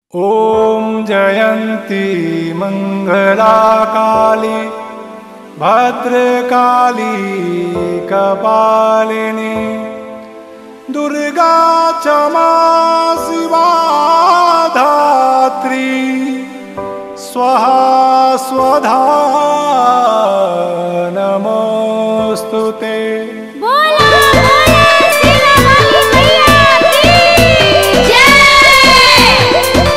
ॐ जयन्ती मङ्गलाकाली भद्रकाली कपालिनी दुर्गा क्षमा शिवा धात्री स्वाहा स्वधा नमोऽस्तु ते बोला बोला सिरावाली मैया की जय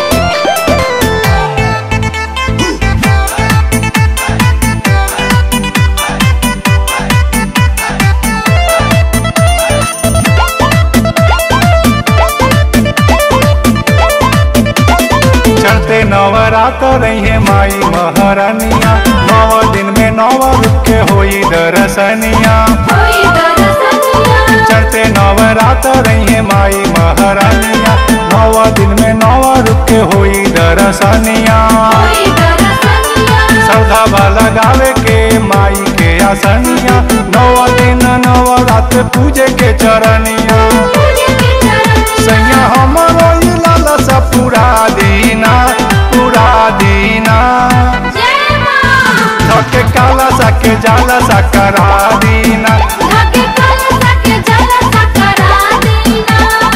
चढ़ते नवरात रही है माई महारानिया नौ दिन में नौ रूप के होई दरसनिया कोई दर्शनिया चढ़ते नवरात रही है माई महारानिया नौ दिन में नौ रूप के होई दरसनिया कोई दर्शनिया श्रद्धा वाला गावे के माई के आसनिया नौ दिन नौ रात पूजे के चरनिया पूजे के चरण सैया हमरो ई लालसा पूरा दीना पूरा दीना जय मां धके काला साके जाला साकरा दीना धागे कलसा के जल सकरा दीना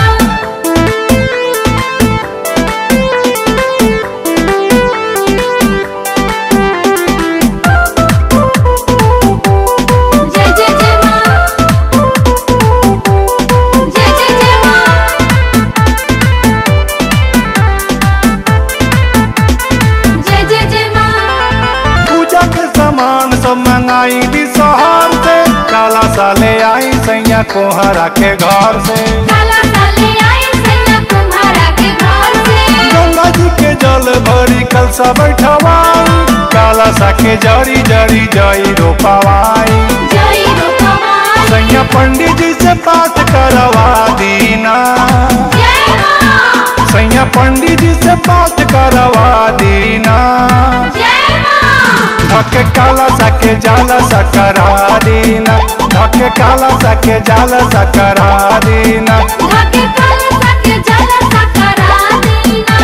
जय जय जय मां जय जय जय मां जय जय जय मां पूजा के सामान सब मंगाई दी शहर से काला साले आई सैया कोहरा के घर से काला साले आई सैया तुम्हारा के घर से गंगा जी के जल भरी कल सा बैठवाई काला सा के जरी जरी जई रोपवाई जय रूपवाई सैया पंडित जी से पाठ करवा दीना जय मां सैया पंडित जी से पाठ करवा दीना जय मां धके काला सके जाला सकरा दीना धके काला सके जाला सकरा दीना धागे कलसा के जल सकरा दीना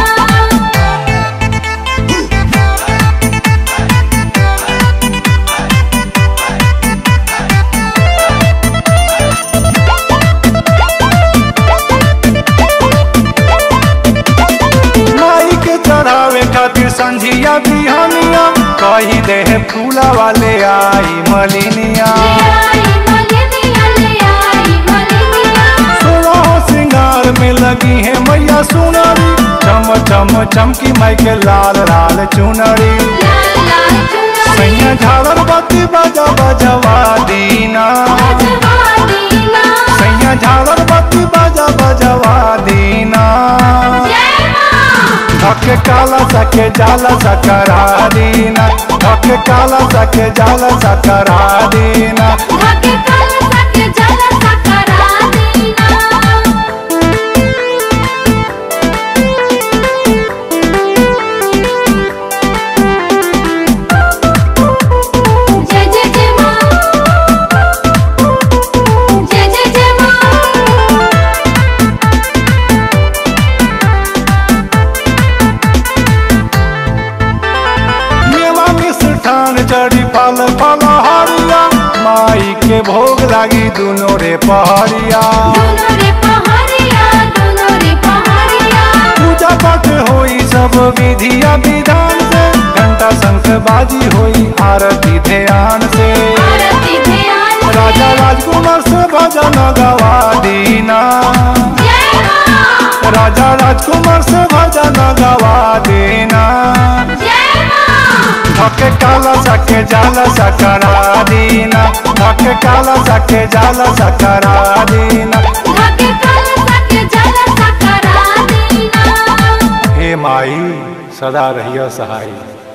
माई के चढ़ावे खातिर संझिया बिहनिया कही दे फूला वाले आई मलिनिया आई मलिनिया ले आई मलिनिया सोलह श्रृंगार में लगी है मैया सुनरी चम चम चमकी माई के लाल लाल चुनरी लाल लाल चुनरी सैया झालर बत्ती बजा बजवा दीना बजवा दीना सैया झालर बत्ती बजा बजवा दीना जय मां धके काला सके जाला सकरा दीना धके काला सके जाला सकरा दीना धागे कलसा के जल सकरा दीना जय जय जय मां जय जय जय मां मेवा मिष्ठान चढ़ी फल फल हरिया माई के भोग लागी दुनो रे पहरिया दोनों रे पहाड़िया दोनों रे पहाड़िया पूजा पाठ होई सब विधिया विधान से घंटा शंख बाजी होई आरती ध्यान से आरती ध्यान से। राजा राजकुमार से भजन गवा दीना जय मां राजा राजकुमार से भजन गवा देना जय मां धके काला सके जाला सकरा दीना धके काला सके जाला सकरा दीना धागे कलसा के जल सकरा दीना हे माई सदा रहियो सहाई